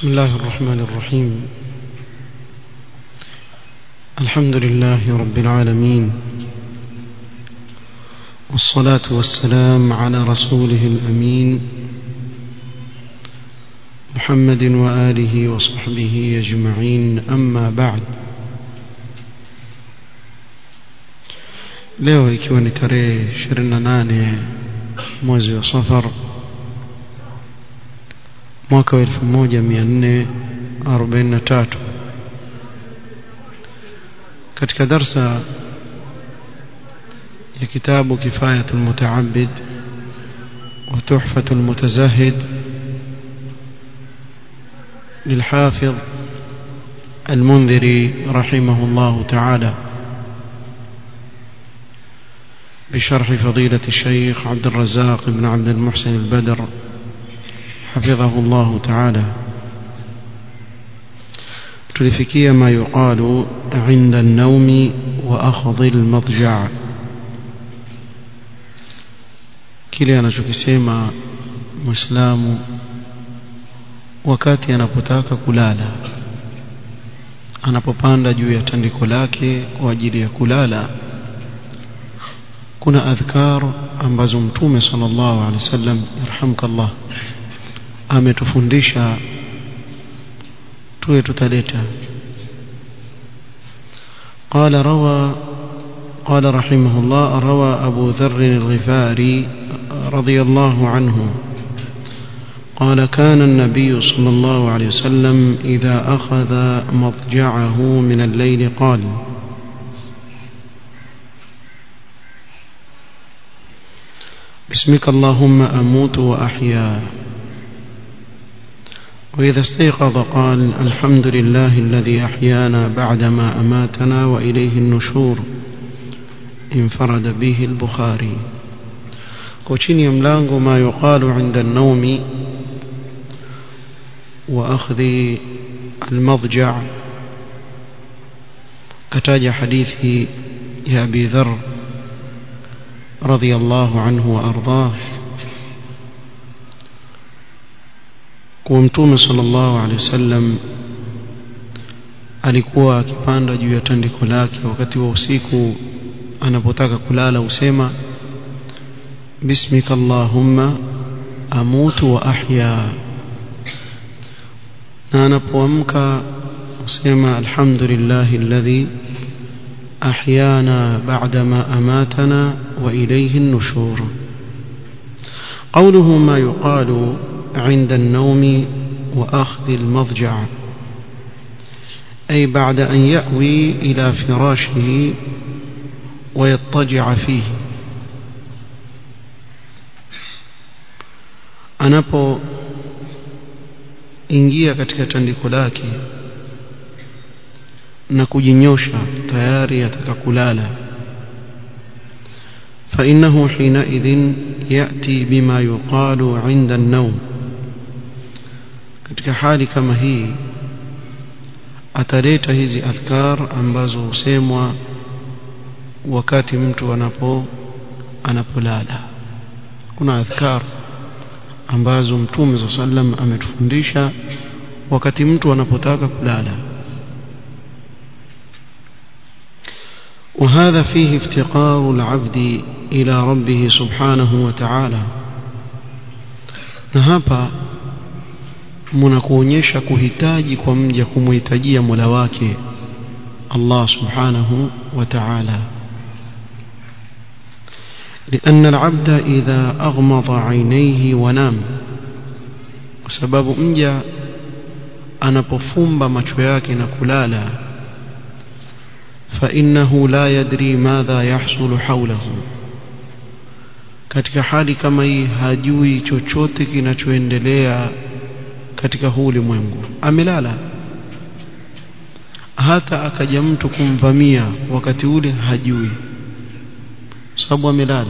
بسم الله الرحمن الرحيم الحمد لله رب العالمين والصلاة والسلام على رسوله الأمين محمد وآله وصحبه أجمعين أما بعد leo ikiwa ni tarehe 28 mwezi wa safar mwaka wa 1443 katika darsa ya kitabu kifayatul mutaabid wa tuhfatul mutazahid للحافظ المنذري رحمه الله تعالى بشرح فضيلة الشيخ عبد الرزاق بن عبد المحسن البدر حفظه الله تعالى تلفكي ما يقال عند النوم وأخذ المضجع kile anachokisema muislamu wakati anapotaka kulala anapopanda juu ya tandiko lake kwa ajili ya kulala kuna adhkar ambazo mtume sallallahu alaihi wasallam yarhamkallah ametufundisha tuwe tutaleta قال روى قال رحمه الله روى أبو ذر الغفاري رضي الله عنه قال كان النبي صلى الله عليه وسلم إذا أخذ مضجعه من الليل قال باسمك اللهم أموت وأحيا وإذا استيقظ قال الحمد لله الذي أحيانا بعدما أماتنا وإليه النشور انفرد به البخاري كوتشيني ملانغو ما يقال عند النوم وأخذ المضجع كتاج حديث يا أبي ذر رضي الله عنه وأرضاه kuwa mtume sallallahu alaihi wasallam alikuwa akipanda juu ya tandiko lake wakati wa usiku anapotaka kulala usema bismika allahumma amutu wa ahya na anapoamka usema alhamdulillahi alladhi أحيانا بعدما أماتنا وإليه النشور قوله ما يقال عند النوم وأخذ المضجع أي بعد أن يأوي إلى فراشه ويضطجع فيه anapo ingia katika tandiko lake na kujinyosha tayari ataka kulala فإنه حينئذ يأتي بما يقال عند النوم katika hali kama hii ataleta hizi adhkar ambazo husemwa wakati mtu anapo anapolala kuna adhkar ambazo mtume صلى الله عليه وسلم ametufundisha wakati mtu anapotaka kulala وهذا فيه افتقار العبد إلى ربه سبحانه وتعالى na hapa mnakuonyesha kuhitaji kwa mja kumhitajia Mola wake Allah subhanahu wa ta'ala لأن العبد إذا أغمض عينيه ونام وسبب mja anapofumba macho yake na kulala فإنه لا يدري ماذا يحصل حوله katika hali kama hii hajui chochote kinachoendelea katika huu ulimwengu amelala hata akaja mtu kumvamia wakati ule hajui sababu amelala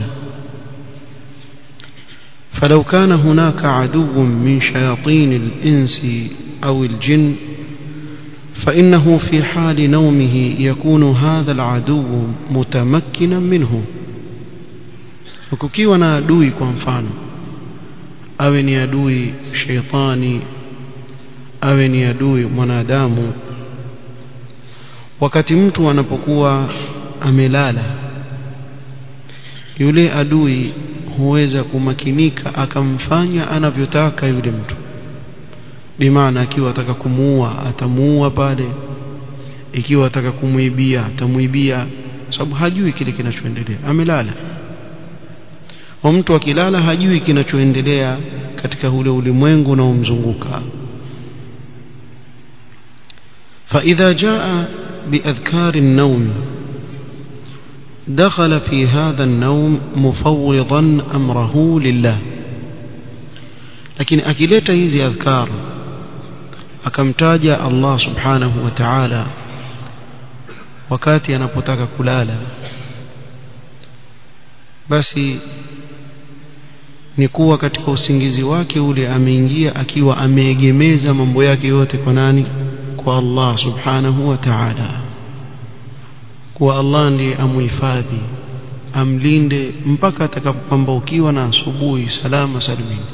فلو كان هناك عدو من شياطين الإنس أو الجن فإنه في حال نومه يكون هذا العدو متمكنا منه وكukiwa na adui kwa mfano awe ni adui sheitani awe ni adui mwanadamu wakati mtu anapokuwa amelala yule adui huweza kumakinika akamfanya anavyotaka yule mtu bimaana akiwa ataka kumuua atamuua pale ikiwa ataka kumuibia atamuibia sababu hajui kile kinachoendelea amelala wa mtu akilala hajui kinachoendelea katika ule ulimwengu unaomzunguka فإذا جاء بأذكار النوم دخل في هذا النوم مفوضا أمره لله لكن أكلت هذه أذكار akamtaja Allah subhanahu wa ta'ala wakati anapotaka kulala basi ni kuwa katika usingizi wake ule ameingia akiwa ameegemeza mambo yake yote kwa nani kwa Allah subhanahu wa ta'ala kwa Allah ndiye amuhifadhi amlinde mpaka atakapopambaukiwa na asubuhi salama salimini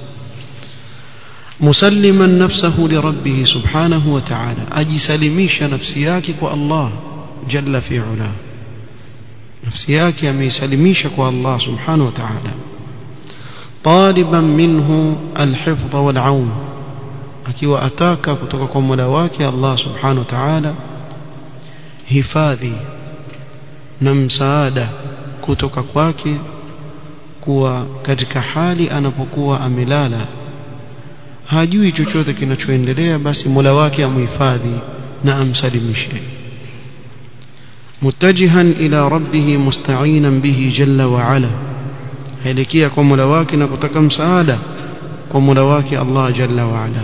مسلما نفسه لربه سبحانه وتعالى أجي سلميش نفسياك الله جل في علاه نفسياك أمي سلميشك الله سبحانه وتعالى طالبا منه الحفظ والعون akiwa ataka kutoka kwa Mola wake Allah Subhanahu wa Ta'ala hifadhi na msaada kutoka kwake kuwa katika hali anapokuwa amelala hajui chochote kinachoendelea basi Mola wake amhifadhi na amsalimishe mutajihan ila rabbih musta'inan bihi jalla wa ala haelekea kwa Mola wake na kutaka msaada kwa Mola wake Allah jalla wa ala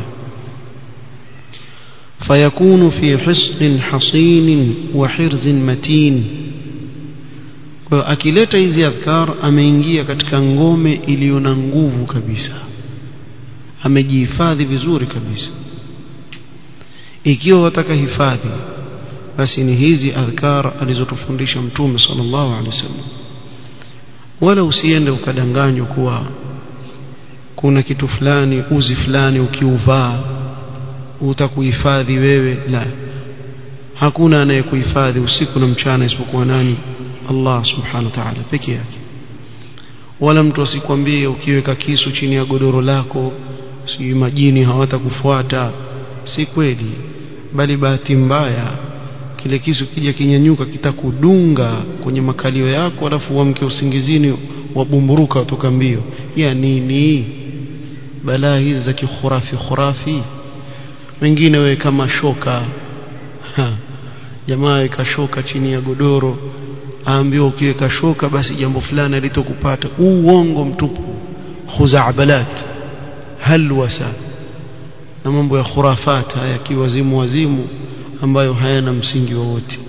فيكون في حصن حصين وحرز متين kwa akileta hizi adhkar ameingia katika ngome iliyo na nguvu kabisa amejihifadhi vizuri kabisa ikiwa wataka hifadhi basi ni hizi adhkar alizotufundisha mtume sallallahu alaihi wasallam wala usiende ukadanganywa kuwa kuna kitu fulani uzi fulani ukiuvaa utakuhifadhi wewe la hakuna anayekuhifadhi usiku na mchana isipokuwa nani Allah subhanahu wa ta'ala peke yake wala mtu asikwambie ukiweka kisu chini ya godoro lako si majini hawatakufuata si kweli bali bahati mbaya kile kisu kija kinyanyuka kitakudunga kwenye makalio yako alafu uamke usingizini wabumburuka kutoka mbio ya nini balaa hizi za kikhurafi khurafi wengine we kama shoka ha. jamaa weka shoka chini ya godoro aambiwa ukiweka shoka basi jambo fulani litokupata uongo mtupu khuzabalat halwasa na mambo ya khurafat haya kiwazimu wazimu ambayo hayana msingi wowote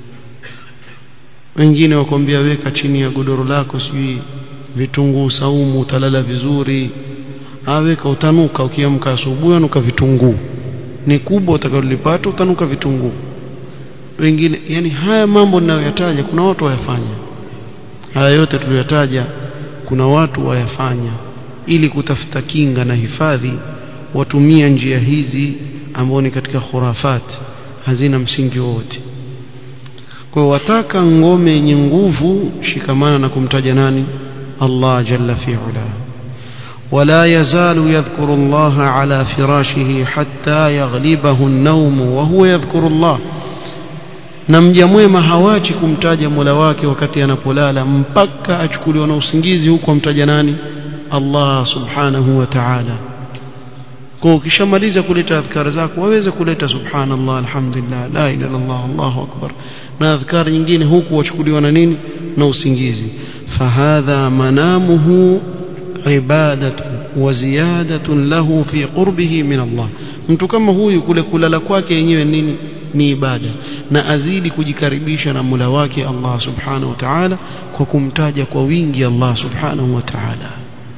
wengine wakwambia weka chini ya godoro lako sijui vitunguu saumu utalala vizuri aweka utanuka ukiamka asubuhi anuka vitunguu ni kubwa utakalolipata utanuka vitunguu wengine yani haya mambo ninayoyataja kuna watu wayafanya haya yote tuliyotaja kuna watu wayafanya ili kutafuta kinga na hifadhi watumia njia hizi ambao ni katika khurafat hazina msingi wowote kwa wataka ngome yenye nguvu shikamana na kumtaja nani Allah jalla fi'ala ولا يزال يذكر الله على فراشه حتى يغلبه النوم وهو يذكر الله na mja mwema hawachi kumtaja Mola wake wakati anapolala mpaka achukuliwa na usingizi huko amtaja nani Allah subhanahu wa ta'ala kwa ukishamaliza kuleta adhkar zako waweza kuleta subhanallah alhamdulillah la ilaha illallah Allahu akbar na adhkar nyingine huku wachukuliwa na nini na usingizi fahadha manamuhu ibadatu wa ziyadatun lahu fi qurbihi min Allah mtu kama huyu kule kulala kwake yenyewe nini ni ibada na azidi kujikaribisha na Mola wake Allah subhanahu wa ta'ala kwa kumtaja kwa wingi Allah subhanahu wa ta'ala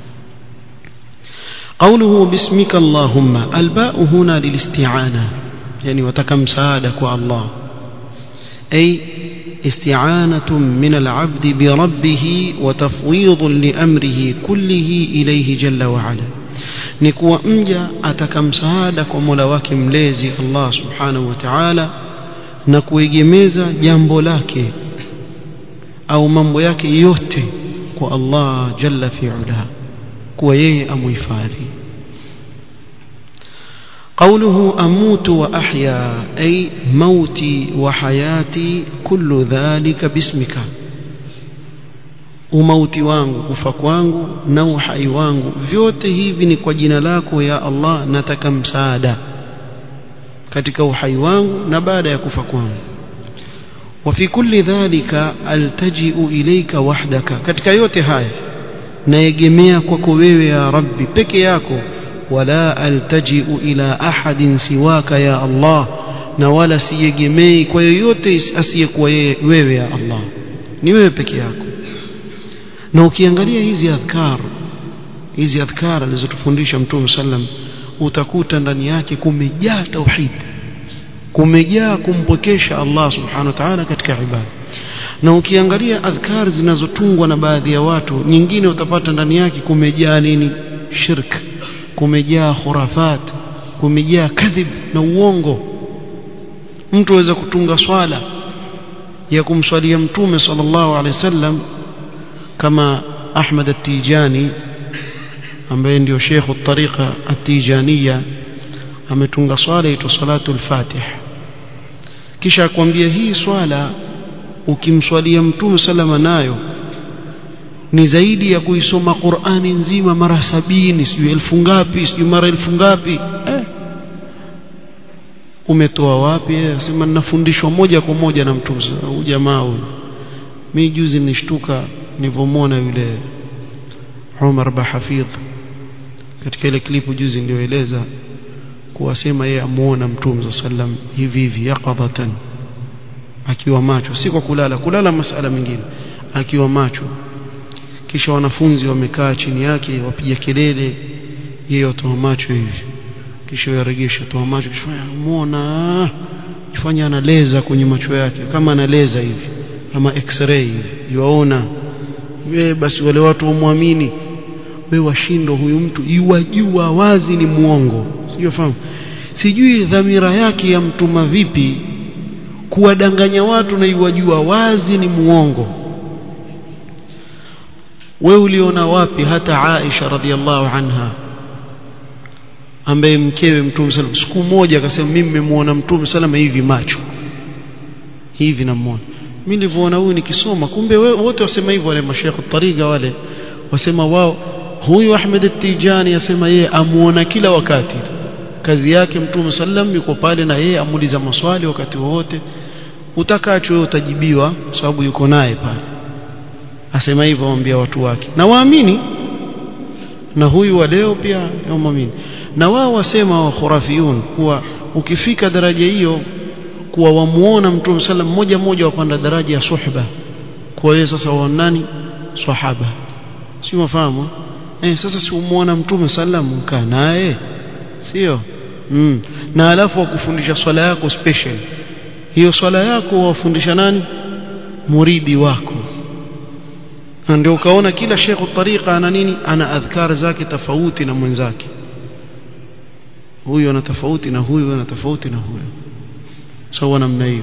قوله باسمك اللهم الباء هنا للاستعانة يعني وتكم سادك الله أي استعانة من العبد بربه وتفويض لأمره كله إليه جل وعلا ni kuwa mja ataka msaada kwa Mola wake mlezi Allah subhanahu wa ta'ala na kuegemeza jambo lake au mambo yake yote kwa Allah jalla fi'ala kuwa yeye amuhifadhi قوله أموت وأحيا أي موتي وحياتي كل ذلك باسمك umauti wangu kufa kwangu na uhai wangu vyote hivi ni kwa jina lako ya Allah nataka msaada katika uhai wangu na baada ya kufa kwangu وفي كل ذلك التجئ إليك وحدك katika yote haya naegemea kwako wewe ya rabbi peke yako wala altaji'u ila ahadin siwaka ya Allah na wala siegemei kwa yoyote asiyekuwa wewe ya Allah ni wewe peke yako na ukiangalia hizi adhkar hizi adhkar alizotufundisha mtume sallam utakuta ndani yake kumejaa tauhid kumejaa kumpokesha Allah subhanahu wa ta'ala katika ibada na ukiangalia adhkar zinazotungwa na baadhi ya watu nyingine utapata ndani yake kumejaa nini shirk kumejaa khurafat kumejaa kadhib na uongo mtu aweza kutunga swala ya kumswalia mtume sallallahu alaihi wasallam kama Ahmad at-Tijani ambaye ndio Sheikh at-Tariqa at-Tijaniya ametunga swala ito salatu al-Fatih kisha akwambia hii swala ukimswalia mtume salama nayo ni zaidi ya kuisoma Qur'ani nzima mara sabini sijui elfu ngapi sijui mara elfu ngapi eh. umetoa wapi sema ninafundishwa moja kwa moja na mtume huyu jamaa huyu mimi juzi nishtuka nilivyomwona yule Umar Bahafidh katika ile klipu juzi nilioeleza kuwasema yeye amuona mtume sallam hivi hivi yaqadatan akiwa macho si kwa kulala kulala masala mengine akiwa macho kisha wanafunzi wamekaa chini yake wapiga kelele yeye atoa macho hivi kisha yaregesha toa macho kisha muona ifanya analeza kwenye macho yake kama analeza hivi ama x-ray hivi yuaona wewe basi wale watu wamwamini wewe washindo huyu mtu iwajua wazi ni muongo sijofahamu sijui dhamira yake ya mtuma vipi kuwadanganya watu na iwajua wazi ni muongo we uliona wapi hata Aisha radhiallahu anha ambaye mkewe mtume sallam siku moja akasema mimi nimemuona mtume sallam hivi macho hivi namuona mimi nilivyoona huyu nikisoma kumbe wote wasema hivyo wale mashekhe tariga wale wasema wao huyu Ahmed at-Tijani asema yeye amuona kila wakati kazi yake mtume sallam yuko pale na yeye amuuliza maswali wakati wowote utakacho wewe utajibiwa sababu yuko naye pale asema hivyo waambia watu wake na waamini na huyu wa leo pia waamini na wao wasema wa khurafiyun kuwa ukifika daraja hiyo kuwa wamuona mtume sallam moja moja wapanda daraja ya suhba kwa hiyo sasa wanani sahaba si mafahamu eh sasa si umuona mtume sallam mkaa naye sio mm. na alafu wakufundisha swala yako special hiyo swala yako wafundisha nani muridi wako na ndio ukaona kila shekhu tariqa ana nini ana adhkar zake tofauti na mwenzake huyu ana tofauti na huyu ana tofauti na huyu sawa namna hiyo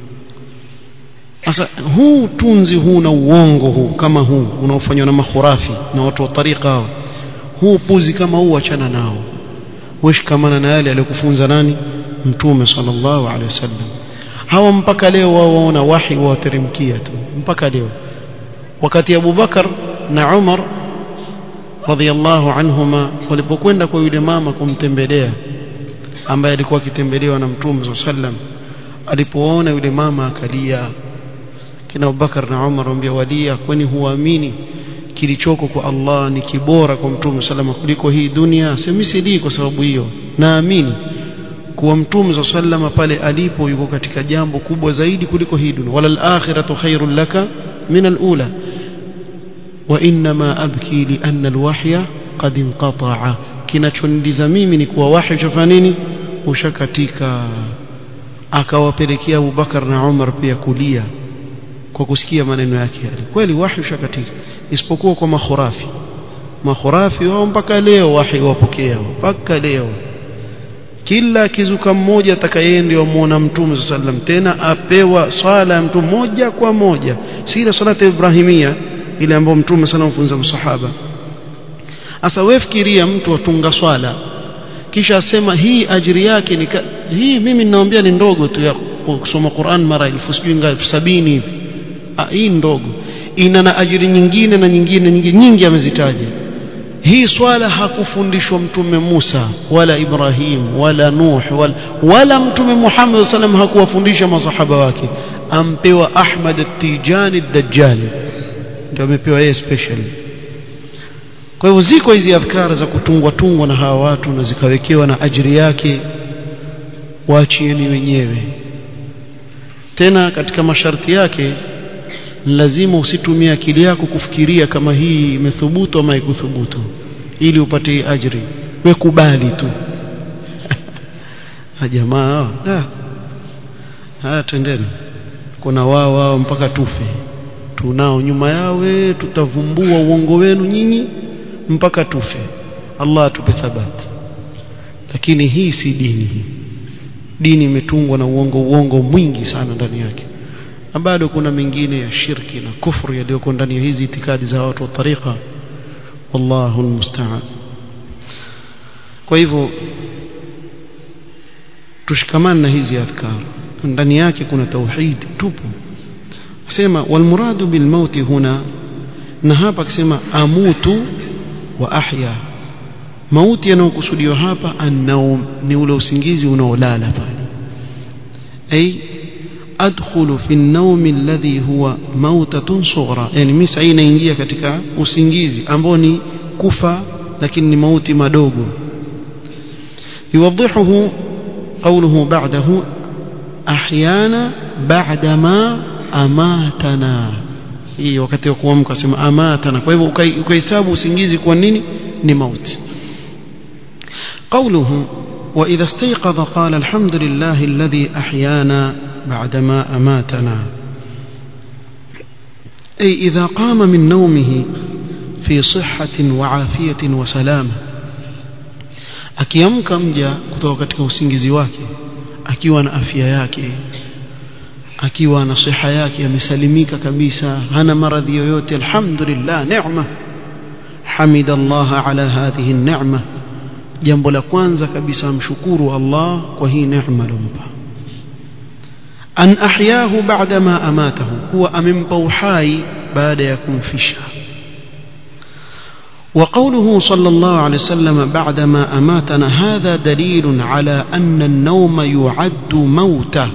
sasa huu tunzi huu na uongo huu kama huu unaofanywa na makhurafi na watu wa tariqa hao huu puzi kama huu achana nao weshikamana na yale aliyokufunza nani mtume sallallahu alaihi wasallam hawa mpaka leo wao waona wahi wateremkia tu mpaka leo wakati Abu Bakar na Umar radhiallahu anhuma walipokwenda kwa yule mama kumtembelea ambaye alikuwa akitembelewa na mtume sallam alipoona yule mama akalia kina Abubakar na Umar wambia walia kwani huamini kilichoko kwa Allah ni kibora kwa mtume salama kuliko hii dunia semi sidii kwa sababu hiyo naamini kuwa mtume sallama pale alipo yuko katika jambo kubwa zaidi kuliko hii dunia wala al-akhiratu khairul laka min al-ula wa inma abki li anna al-wahya qad inqata'a kinachonidiza mimi ni kuwa wahi ushafanya nini ushakatika akawapelekea Abubakar na Umar pia kulia kwa kusikia maneno yake yale kweli wahi ushakatika isipokuwa kwa makhurafi makhurafi wao mpaka leo wahi wapokea mpaka leo kila akizuka mmoja atakaye ndio amuona mtume sallam tena apewa swala ya mtu moja kwa moja si ile salata ibrahimia ile ambayo mtume sana mfunza msahaba asa wewe fikiria mtu atunga swala kisha asema hii ajiri yake ni hii mimi ninaambia ni ndogo tu ya kusoma Qur'an mara elfu sijui ngapi sabini hivi hii ndogo ina na ajiri nyingine na nyingine nyingine nyingi amezitaja hii swala hakufundishwa mtume Musa wala Ibrahim wala Nuh wala, wala mtume Muhammad sallam hakuwafundisha masahaba wake ampewa Ahmad at-Tijani ad-Dajjal ndio amepewa yeye special kwa hivyo ziko hizi adhkara za kutungwa tungwa na hawa watu na zikawekewa na ajiri yake waachieni wenyewe tena katika masharti yake lazima usitumie akili yako kufikiria kama hii imethubutu ama haikuthubutu ili upate ajri we kubali tu jamaa haya twendeni kuna wao wao mpaka tufe tunao nyuma yawe tutavumbua uongo wenu nyinyi mpaka tufe Allah atupe thabati lakini hii si dini dini imetungwa na uongo uongo mwingi sana ndani yake na bado kuna mengine ya shirki na kufru yaliyoko ndani ya hizi itikadi za watu wa tariqa wallahu almusta'an kwa hivyo tushikamane na hizi adhkar ndani yake kuna tauhid tupo asema walmuradu bilmauti huna na hapa akisema amutu wa ahya mauti yanayokusudiwa hapa annaum ni ule usingizi unaolala pale ay adkhulu fi an-nawm alladhi huwa mautatun sughra yani mimi sasa inaingia katika usingizi ambao ni kufa lakini ni mauti madogo yuwadhihuhu qawluhu ba'dahu ahyana ba'da ma amatana hii wakati wa kuamka sema amatana kwa hivyo ukahesabu usingizi kwa nini ni mauti قوله وإذا استيقظ قال الحمد لله الذي أحيانا بعدما أماتنا أي إذا قام من نومه في صحة وعافية وسلامة akiamka mja kutoka katika usingizi wake akiwa na afya yake akiwa na siha yake amesalimika kabisa hana maradhi yoyote alhamdulillah neema hamida Allah ala hadhihi neema jambo la kwanza kabisa amshukuru Allah kwa hii neema alompa an ahyahu ba'da ma amatahu kuwa amempa uhai baada ya kumfisha وقوله صلى الله عليه وسلم بعدما أماتنا هذا دليل على أن النوم يعد موتا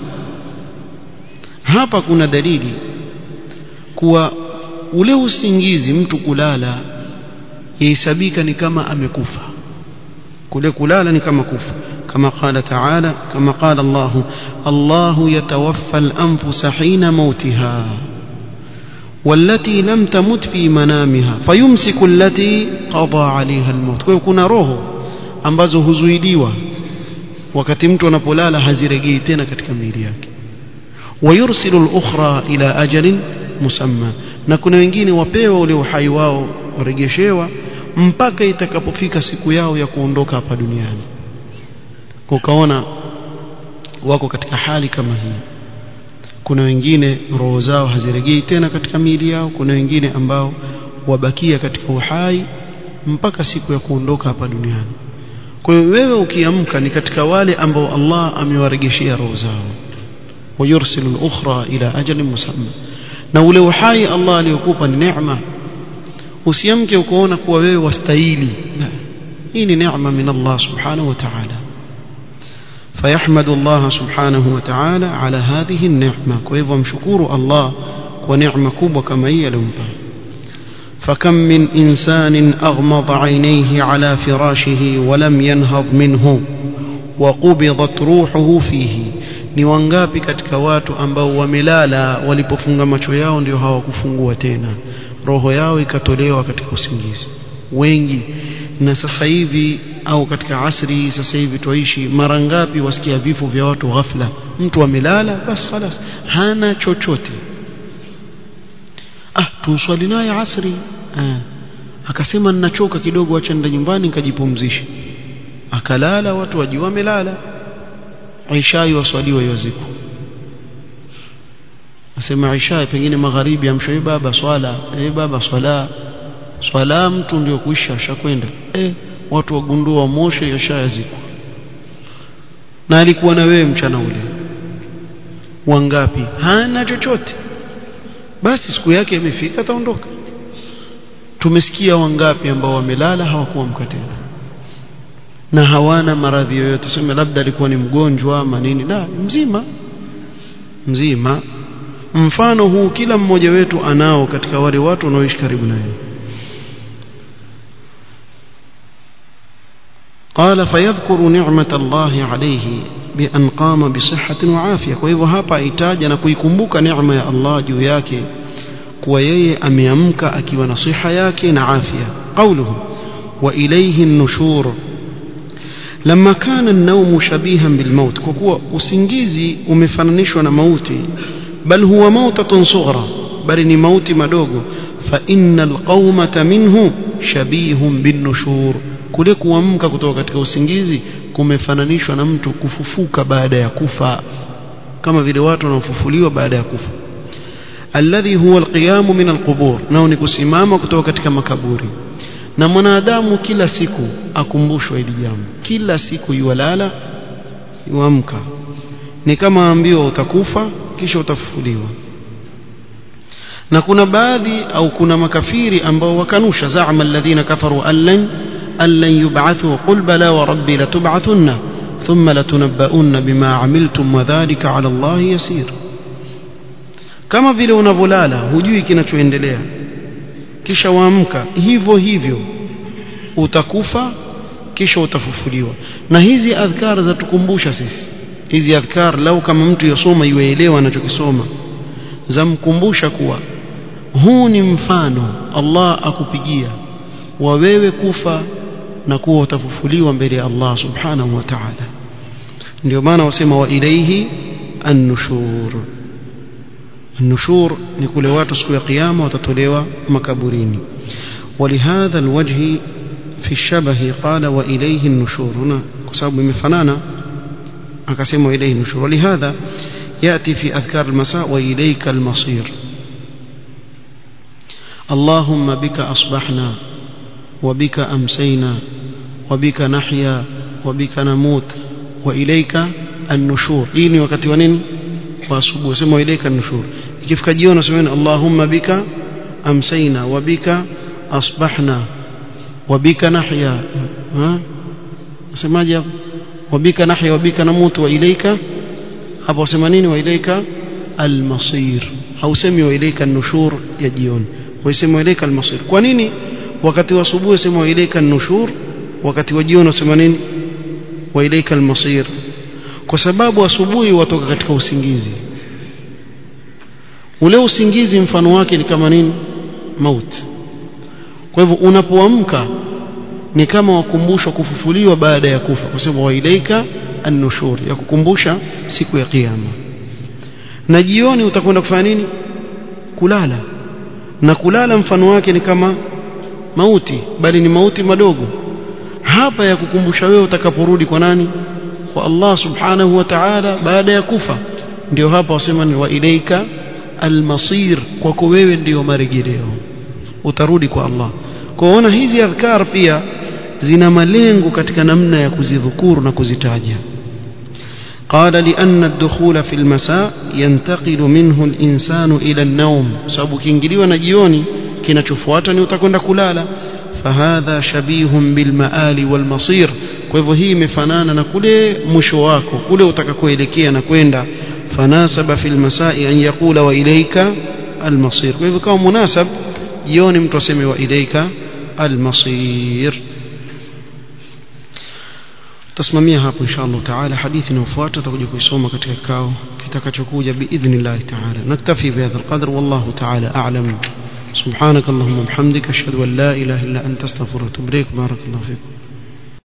hapa kuna dalili kuwa ule usingizi mtu kulala yahesabika ni kama amekufa kule kulala ni kama kufa kama qala taala kama qala Allah Allah yatawaffa al-anfus hina mautiha والتي لم تمت في منامها فيمسك التي قضى عليها الموت kwa kuna roho ambazo huzuidiwa wakati mtu anapolala hazirejei tena katika miili yake ويرسل الأخرى إلى أجل مسمى na kuna wengine wapewa ule uhai wao warejeshewa mpaka itakapofika siku yao ya kuondoka hapa duniani ukaona wako katika hali kama hii kuna wengine roho zao hazirejei tena katika miili yao kuna wengine ambao wabakia katika uhai mpaka siku ya kuondoka hapa duniani kwa hiyo wewe ukiamka ni katika wale ambao Allah amewaregeshea roho zao ويرسل الأخرى إلى أجل مسمى na ule uhai Allah aliyokupa ni neema usiamke ukoona kuwa wewe wastahili hii ni neema min Allah subhanahu wa ta'ala فيحمد الله سبحانه وتعالى على هذه النعمة كيف مشكور الله ونعمة كوبا كما هي لمبا فكم من إنسان أغمض عينيه على فراشه ولم ينهض منه وقبضت روحه فيه ni wangapi katika watu ambao wamelala walipofunga macho yao ndio hawakufungua tena roho yao ikatolewa katika usingizi wengi na sasa hivi au katika asri sasa hivi tuishi mara ngapi wasikia vifo vya watu ghafla mtu amelala basi خلاص hana chochote ah tuswali naye asri ah akasema ninachoka kidogo acha nenda nyumbani nikajipumzishe akalala watu wajua amelala Aisha waswaliwa yaziko asema Aisha pengine magharibi amshoe baba swala eh baba swala swala mtu ndio kuisha ashakwenda eh watu wagundua moshe yashayazikwa na alikuwa na wewe mchana ule wangapi hana chochote basi siku yake imefika ataondoka tumesikia wangapi ambao wamelala hawakuamka tena na hawana maradhi yoyote tuseme labda alikuwa ni mgonjwa ama nini la mzima mzima mfano huu kila mmoja wetu anao katika wale watu wanaoishi karibu naye قال فيذكر نعمة الله عليه بأن قام بصحة وعافية وهو hapa itaja na kuikumbuka neema ya Allah juu yake kuwa yeye ameamka akiwa na siha yake na afya قوله وإليه النشور لما كان النوم شبيها بالموت كوكوا usingizi umefananishwa na mauti بل هو موتة صغرى بل ni mauti madogo فإن القومة منه شبيه بالنشور kule kuamka kutoka katika usingizi kumefananishwa na mtu kufufuka baada ya kufa kama vile watu wanaofufuliwa baada ya kufa alladhi huwa alqiyamu min alqubur nao ni kusimama kutoka katika makaburi na mwanadamu kila siku akumbushwa hili jambo kila siku yuwalala yuamka ni kama ambiwa utakufa kisha utafufuliwa na kuna baadhi au kuna makafiri ambao wakanusha zaama alladhina kafaru allan allan yub'athu qul bala wa rabbi latub'athunna thumma latunabba'unna bima amiltum wa dhalika 'ala Allah yasir kama vile unavolala hujui kinachoendelea kisha waamka hivyo hivyo utakufa kisha utafufuliwa na hizi adhkar za tukumbusha sisi hizi adhkar lau kama mtu yosoma yuelewa anachokisoma zamkumbusha kuwa huu ni mfano Allah akupigia wa wewe kufa na kuwa utafufuliwa mbele ya Allah subhanahu wa ta'ala ndio maana wasema wa ilaihi an-nushur an-nushur ni kule watu siku ya kiyama watatolewa makaburini ولهذا الوجه في الشبه قال وإليه النشور هنا كسبب مفنانا أقسم إليه النشور ولهذا يأتي في أذكار المساء وإليك المصير اللهم بك أصبحنا وبك أمسينا وبك نحيا وبك نموت وإليك النشور إني وقت ونين وأصبح سموا إليك النشور كيف كجيونا سمعنا اللهم بك أمسينا وبك أصبحنا وبك نحيا ها سماجي وبك نحيا وبك نموت وإليك hapo wasema nini wa ilaika almasir hausemi wa ilaika nushur ya jioni wasema wa ilaika almasir kwa nini wakati wa asubuhi sema wa ilaika nushur wakati wa jioni wasema nini wa ilaika almasir kwa sababu asubuhi watoka katika usingizi ule usingizi mfano wake ni kama nini mauti kwa hivyo unapoamka ni kama wakumbushwa kufufuliwa baada ya kufa kwa sababu wa ilaika an-nushur ya kukumbusha siku ya kiyama na jioni utakwenda kufanya nini kulala na kulala mfano wake ni kama mauti bali ni mauti madogo hapa ya kukumbusha wewe utakaporudi kwa nani kwa Allah subhanahu wa ta'ala baada ya kufa ndio hapa wasema ni wa ilaika almasir kwako wewe ndio marejeleo utarudi kwa Allah kwaona hizi adhkar pia zina malengo katika namna ya kuzidhukuru na kuzitaja قال لأن الدخول في المساء ينتقل منه الإنسان إلى النوم sababu kiingiliwa na jioni kinachofuata ni utakwenda kulala فهذا شبيه بالمآل والمصير kwa hivyo hii imefanana na kule mwisho wako kule utakakoelekea na kwenda fanasaba fil masai an yaqula wa ilayka almasir kwa hivyo kama munasab jioni mtu aseme wa ilayka almasir tasimamia hapo insha Allah taala hadithi inayofuata tutakuja kuisoma katika kikao kitakachokuja biidhnillah taala naktafi bihadha alqadr wallahu taala a'lam سبحانك اللهم وبحمدك اشهد ان لا اله الا انت استغفرك واتوب اليك بارك الله فيكم